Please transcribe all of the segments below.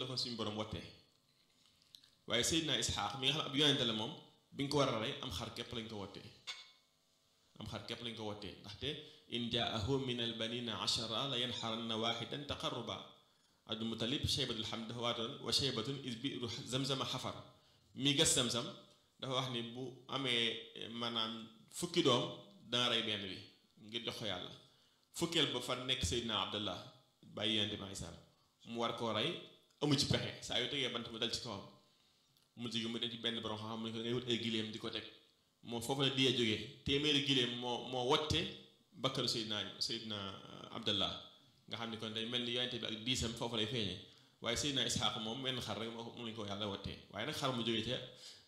ko suñu borom wottee waaye Seydina Isxaaq mi nga xam ne ab yonente la moom bi nga ko war a rey am xar képp lañ ko wottee am xar képp lañ ko wottee ndaxte in jaahu min al banina achara la yanxaranna waxidan taqarruba abdul mutalib cheybatul xam dafa waatoon wa cheybatun is biru zamzama xafar mi gas zamzam dafa wax ni bu amee maanaam fukki doom dana rey benn bi ngir jox ko yàlla fukkeel ba fa nekk Seydina Abdallah bàyyi yonente bi alayhi salaam mu war koo rey amu ci pexe saa yu tegee bant mu dal ci kawam mu jigi mu dem ci benn borom xam-xam mu ne ko ngay wut ay gileem di ko teg moom foofu la diyee jógee téeméeri gileem moo moo wotte bakkaru Seydina Seydina Abdallah nga xam ni kon day mel ni yonente bi ak diisam foofu lay feeñee waaye Seydina Isxaaq moom wenn xar rek moo mu lañ ko yàlla wottee waaye nag xar mu jógee ca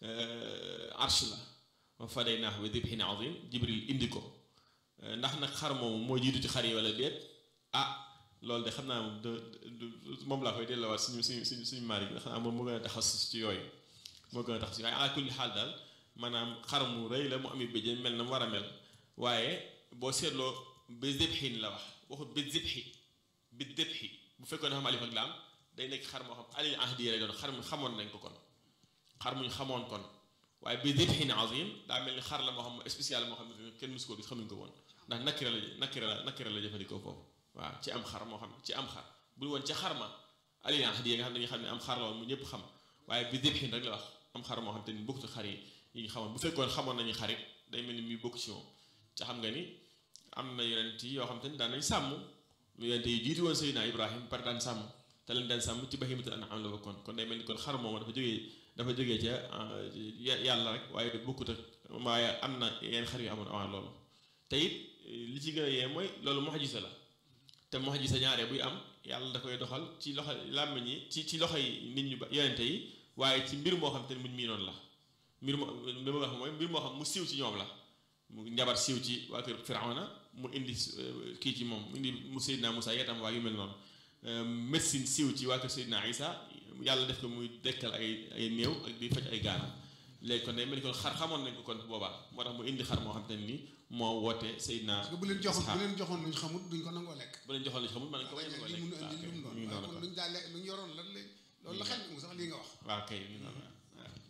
arsh la wa fadaynaahu bi dibhin azim Jibril indi ko ndax nag xar moomu moo jiitu ci xar yi wala déet ah loolu de xam naa moom de moom laa koy delloowaat suñu suñu suñu suñu maari bi xam naa moom moo gën a taxasus ci yooyu moo gën a taxasus waaye ala kulli xaal daal maanaam xar mu rëy la mu ami béjjén mel na mu war a mel waaye boo seetloo bi zibhin la wax waxut bi zibhi bi zibhi bu fekkoon dafa am alif ak laam day nekk xar moo xam alil ahdi lay doon xar mu xamoon nañ ko kon xar muñ xamoon kon waaye bi zibhin azim daa mel ni xar la moo xam spécial moo xam ne kenn musu ko gis xamuñ ko woon ndax nakira la nakira la nakira la jëfandikoo foofu waaw ci am xar moo xam ci am xar bul woon ca xar ma alil ahdi nga xam ne dañuy xam ne am xar la woon mu ñëpp xam waaye bi zibhin rek la wax am xar moo xam te ni bokk ci xar yi yi ñu xamoon bu fekkoon xamoon nañu xarit day mel ni muy bokk ci moom ca xam nga ni am na yonent yi yoo xam te ni daan nañ sàmm yonent yi jiitu woon Seydina Ibrahim par daan sàmm te leen daan sàmm ci bahimatul an'am la bokkoon kon day mel ni kon xar moom dafa jógee dafa jógee ca yàlla rek waaye du bokkut ak waaye am na yenn xar yu amoon avant loolu te it li ci gën a yee mooy loolu mu'jiza la te mu'jiza ñaare buy am yàlla da koy doxal ci loxo làmmiñ yi ci ci loxo yi nit ñu ba yonente yi waaye ci mbir moo xam te ni muñ miinoon la mbir moo li ma wax mooy mbir moo xam mu siiw ci ñoom la mu njabar siiw ci waa kër Firawna mu indi kii ci moom mu indi mu Seydina Moussa yetam waa yu mel noonu médecine siiw ci waa kër Seydina Isa yàlla def ko muy dekkal ay ay néew ak di faj ay gaana léegi kon day mel ni kon xar xamoon nañ ko kon boobaa moo tax mu indi xar moo xam te ne ni moo woote Seydina parce que bu leen joxoon bu leen joxoon luñ xamut duñ ko nangoo lekk bu leen joxoon luñ xamut mën nañ ko bañ a li mun a indi lu mu doon ñu waaye noonu kon kon luñ daa lekk luñ yoroon lan la loolu la xel mu sax lii nga wax waaw kay ñu noonu waaw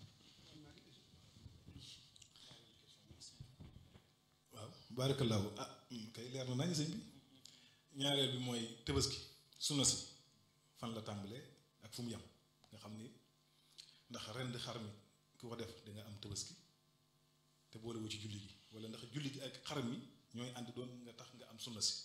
waaw baarakallaahu ah kay leer na nañ sëñ bi ñaareel bi mooy tabaski sunna si fan la tàmbalee ak fu mu yem nga xam ni ndax rend xar mi ku ko def da nga am tabaski te boolewu ci julli gi wala ndax julli gi ak xar mi ñooy ànd doon nga tax nga am sunna si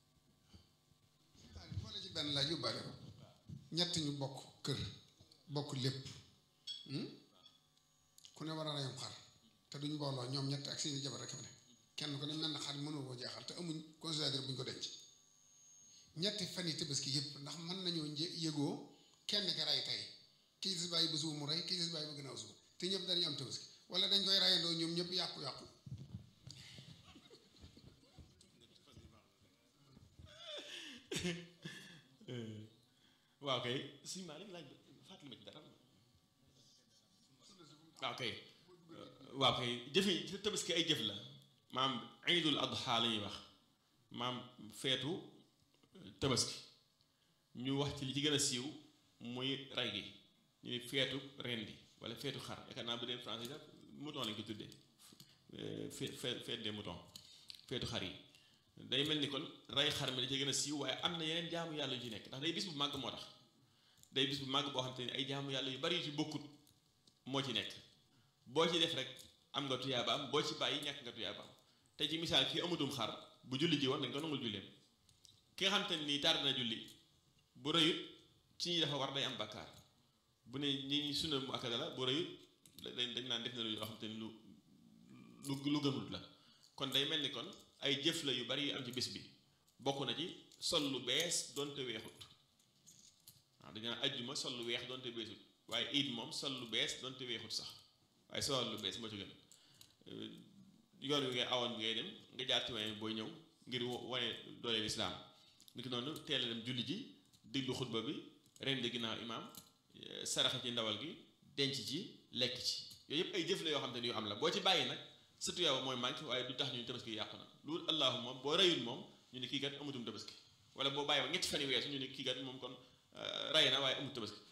waaw boole ci benn laaj yóbbaale ko ñett ñu bokk kër bokk lépp hmm? ku ne war a reyam xar te duñ mbooloo ñoom ñett ak seeni jabar rek fa ne kenn ko ne mel na xar mënoo koo jeexal te amuñ considérateur bu ñu ko denc ñetti fan yi tabaski yëpp ndax mën nañoo një yëgoo kenn ka rey tey kii des bàyyi ba suba mu rey kii des bàyyi ba gannaaw suba te ñëpp dañu am tabaski wala dañ koy reyandoo ñoom ñëpp yàqu-yàqu waaw kay si maa laaj fàttali ma ci dara waaw kay waaw kay jëfi tabaski ay jëf la maam iidul adha la ñuy wax maam feetu tabaski ñu wax ci li ci gën a siiw muy rey gi ñu ne feetu rendi wala feetu xar yaakaar naa bu dee français sax mouton lañ ko tuddee fe feet des moutons feetu xar yi day mel ni kon rey xar mi da ci gën a siiw waaye am na yeneen jaamu yàlla yu ci nekk ndax day bis bu màgg moo tax day bis bu màgg boo xam te ne ay jaamu yàlla yu bari yu ci bokkut moo ci nekk boo ci def rek am nga tuyaabaam boo ci bàyyi ñàkk nga tuyaabaam te ci misaal kii amutum xar bu julli ji woon dañ ko nangul julleem ki nga xam te ne nii tardé na julli bu rëyut ci ñi dafa war day am bakkaar bu ne ñi ñi sunna mu akkada la bu rëyut dañ dañ naan def na lu yoo xam te ne lu lu lu gënul la kon day mel ni kon ay jëf la yu bari yu am ci bés bi bokk na ci sol lu bees donte weexut waaw dañu naan ajjuma sol lu weex donte beesut waaye iid moom sol lu bees donte weexut sax waaye sol lu bees moo ci gën yoon wi ngay awoon bi ngay dem nga jaar ci waaye booy ñëw ngir wane doole lislaam ni ki noonu teel a dem julli ji diglu xutba bi ren di ginnaaw imaam saraxa ci ndawal gi denc ci lekk ci yooyu yëpp ay jëf la yoo xam te ne yu am la boo ci bàyyi nag sa tuyaaba mooy manqué waaye du tax ñu tabaski yàqu na loolu allahuma boo reyul moom ñu ne kii kat amutum tabaski wala boo bàyyi ba ñetti fan yu weesu ñu ne kii kat moom kon rey na waaye amut tabaski